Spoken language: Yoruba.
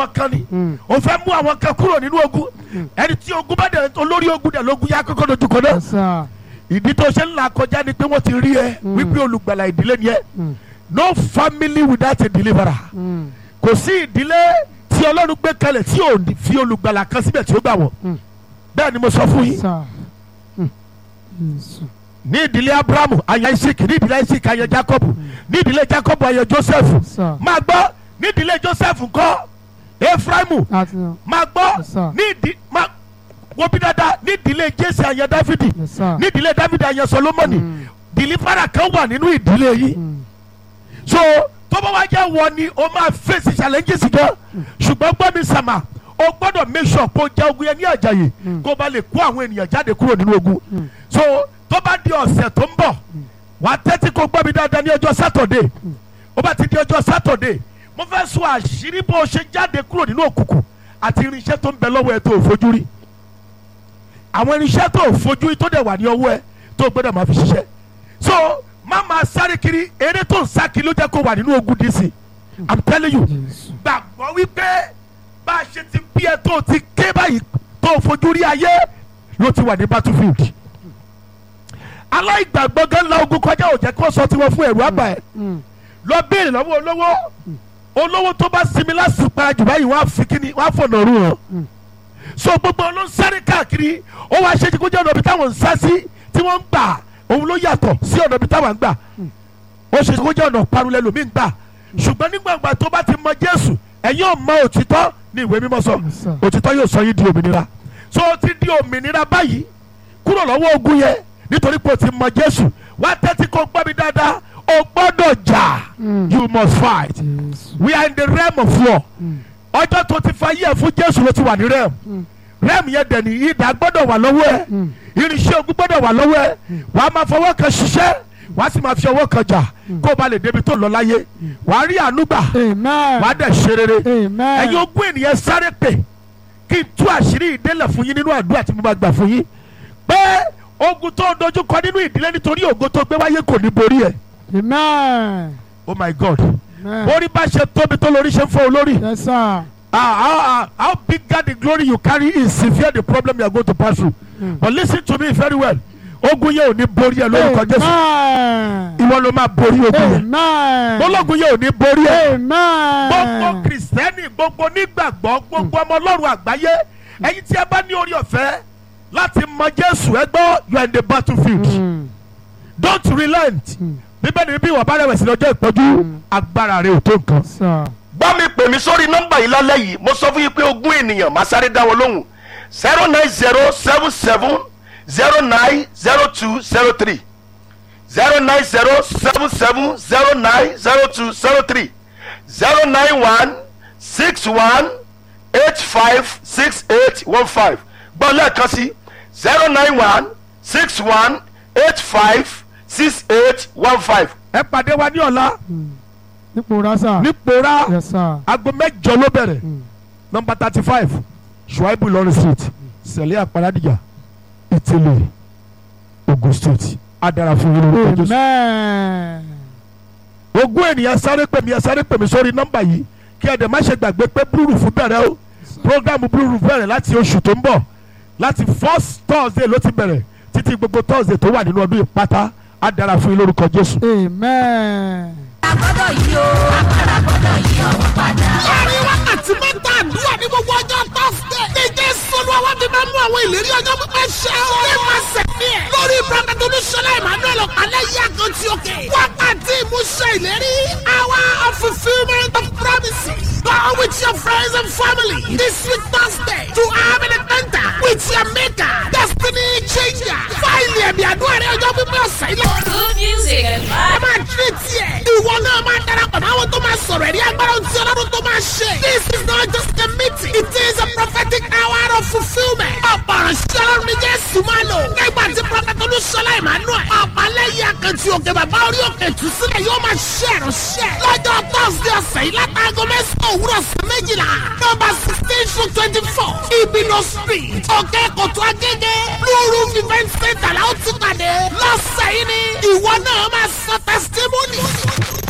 àwọn kan ni Mm. o fẹ́ mú àwọn kan kúrò nínú ogun ẹni tí ogun bá dẹ̀ olórí ogun dẹ̀ lógun yá kọ́kọ́ dojú kọ náà Yes, sir. ìdí tó ṣe ń là kọjá ni pé wọ́n ti rí ẹ Mm. wípé olùgbàlà ìdílé ni ẹ Mm. no family without a deliverer Mm. kò sí ìdílé tí ọlọ́run gbé kalẹ̀ tí ò ní fi olùgbàlà kan síbẹ̀ tí ó gbà wọ́n Mm. bẹ́ẹ̀ ni mo sọ fún yín Sir. Mm. Jésù. ní ìdílé abrahamu aya isaac ní ìdílé isaac aya jacob ní ìdílé jacob aya joseph Sir. máa gbọ́ ní ìdílé joseph ńkọ́ efraimu Àti máa gbọ́ Yes, sir. ní ìdí máa wo bí dáadáa ní ìdílé jésì aya dáfídì Yes, sir. ní ìdílé dáfídì aya solomoni Mm. dìlífàrà kan wà nínú ìdílé yìí Mm. so tó bá wá jẹ́ wọ ni o máa face challenges gan ṣùgbọ́n gbọ́ mi sàmà o gbọ́dọ̀ make sure kó jẹ́ ogun yẹn ní àjàyè Mm. kó ba lè kó àwọn ènìyàn jáde kúrò nínú ogun Mm. so tó bá di ọ̀sẹ̀ tó ń bọ̀ wàá tẹ́tí kó gbọ́ mi dáadáa ní ọjọ́ sátọ̀dé ó bá ti di ọjọ́ sátọ̀dé mo fẹ́ sọ àṣírí bó o ṣe jáde kúrò nínú òkùnkùn àti irinṣẹ́ tó ń bẹ lọ́wọ́ ẹ tó o fojú rí àwọn irinṣẹ́ tó o fojú rí tó dẹ̀ wà ní ọwọ́ ẹ tó o gbọ́dọ̀ máa fi ṣiṣẹ́ so má máa sáré kiri eré tó ń sá kiri ló jẹ́ kó wà nínú ogun dc i'm telling you Jésù. gbàgbọ́ wípé bá a ṣe ti bí ẹ tó o ti ké báyìí tó o fojú rí ayé ló ti wà ní battlefield aláìgbàgbọ́ gan la ogun kọjá ò jẹ́ kó sọ tiwọn fún ẹ̀rù àbá ẹ̀ Mm. lọ béèrè lọ́wọ́ olówó olówó tó bá sinmi lásìkò para jù báyìí wọ́n á fi kíni wọ́n á fọ̀nà rú wọn. Mm. so gbogbo ló ń sáré káàkiri ó wá ṣe kó jẹ́ ọ̀nà ibi táwọn ń sá sí tí wọ́n ń gbà òun ló yàtọ̀ sí ọ̀nà ibi táwọn ń gbà ó ṣe kó jẹ́ ọ̀nà parun lẹ́lòmíì ń gbà ṣùgbọ́n nígbàgbà tó bá ti mọ Jésù ẹ̀yin ò mọ òtítọ́ ní ìwé mímọ́ sọ Yes, sir. òtítọ́ yóò sọ yín di òmìnira so ó ti di òmìnira báyìí kúrò lọ́wọ́ ogun yẹn nítorí pé o ti mọ Jésù wá tẹ́tí kó gbọ́ mi dáadáa o gbọ́dọ̀ jà Mm. you must fight Jésù. we are in the realm of war Mm. ọjọ́ tó ti fa yẹ̀ fún Jésù ló ti wà ní realm Mm. realm yẹn dẹ̀ ní ìdá gbọ́dọ̀ wà lọ́wọ́ ẹ̀ Mm. irinṣẹ́ ogun gbọ́dọ̀ wà lọ́wọ́ ẹ̀ wàá máa fọwọ́ kan ṣiṣẹ́ wàá sì máa fi ọwọ́ kan jà kó o bá lè débi tó lọ láyé wàá rí àánú gbà Amen. wàá dẹ̀ ṣe rere Amen. ẹ̀yin ogún ènìyàn sáré pè kí n tú àṣírí ìdélẹ̀ fún yín nínú àdúrà tí mo máa gbà fún yín pé ogun tó ń dojú kọ nínú ìdílé nítorí ògo tó gbé wáyé kò ní borí ẹ̀ Amen. oh my god Amen. borí bá ṣe tóbi tó lórí ṣe ń fọ́ olórí Yes, sir. ah how ah how bigger the glory you carry is severe the problem you are going to pass through Mm. but listen to me very well ogun yẹn ò ní borí ẹ lórúkọ jésù Amen. ìwọ ló máa borí ogun yẹn Amen. ológun yẹn ò ní borí ẹ gbogbo Amen. kìrìsìtẹ́nì gbogbo nígbàgbọ́ gbogbo ọmọ ọlọ́run àgbáyé ẹ̀yin tí ẹ bá ní orí ọ̀fẹ́ láti mọ jésù ẹ gbọ́ you are in the battlefield Mm. don't relent Mm. bíbélì bí wọ́n bá rẹ̀wẹ̀sì lọ́jọ́ ìpọ́jú agbára rẹ̀ ò tó nǹkan. Sir. bá mi pè mí sórí nọ́mbà yìí lálẹ́ yìí mo sọ fún yín pé ogún ènìyàn máa sáré dá wọn lóhùn zero nine zero seven seven zero nine zero two zero three zero nine zero seven seven zero nine zero two zero three zero nine one six one eight five six eight one five gbọ́ lẹ́ẹ̀kan sí zero nine one six one eight five six eight one five. ẹ pàdé wa ní ọ̀la Nípò rásà. ní pòórá Yes, sir. aago mẹ́jọ ló bẹ̀rẹ̀ Mm. nọmba thirty five shuaibu lọrin street sẹ̀lẹ̀ àparadìjà ìtẹ̀lẹ̀ ogun state adara fún yín lórúkọ jésù. Amen. ogún ènìyàn sáré pè mí ẹ sáré pè mí sórí nọmba yìí kí ẹ dẹ̀ má ṣe gbàgbé pé blue roof bẹ̀rẹ̀ o programu blue roof bẹ̀rẹ̀ láti oṣù tó ń bọ̀ láti first thursday ló ti bẹ̀rẹ̀ títí gbogbo thursday tó wà nínú ọdún yìí pátá adara fún yín lórúkọ jésù. Amen. agbọ́dọ̀ yìí o agbára gbọ́dọ̀ yí ọwọ́ padà. láàrin wákàtí mẹ́ta àdúrà ní gbogbo ọjọ́ tọ́sídẹ̀. ní jésù olúwa fi máa mú àwọn ìlérí ọjọ́ pípẹ́ ṣẹ o. ní máa sẹ̀mí ẹ̀. lórí prọfẹ̀tì olúṣọlá emmanuel ọ̀pálẹ̀ yí àkàntì òkè. wákàtí ìmúṣẹ ìlérí. hour of fulfilment of promises. Go with your friends and family this week Thursday to have an encounter with your maker. Destiny changer. Fáìlì ẹ̀mí àdúrà rẹ̀ ọjọ́ pípẹ́ ọ̀sẹ̀ ilé. good music and ẹ vibe. máa tírè tiẹ̀. ìwọ náà máa darapọ̀ mọ́ àwọn tó máa sọ̀rọ̀ ẹ̀rí agbára ohun tí ọlọ́run tó máa ṣe. this is not just a meeting it is a prophetic hour of fulfilment. ọ̀pọ̀ ìránṣẹ́ ọlọ́run ní jésù máa lò. nígbà tí prophet olúṣọlá emmanuel ọ̀pálẹ́yìn akẹ́tì òkè bàbá orí òkè tù sílẹ̀ yóò máa ṣe ìránṣẹ́. lọ́jọ́ thursday ọ̀sẹ̀ yìí látàgọ́ mẹ́sàn-án òwúrọ̀ sí méjìlá. nọ́mbà sixteen to twenty four ibino street òkè kòtò agége blue roof event center làwọn ti pàdé. lọ́sẹ̀ yìí ni ìwọ náà máa sọ testimony.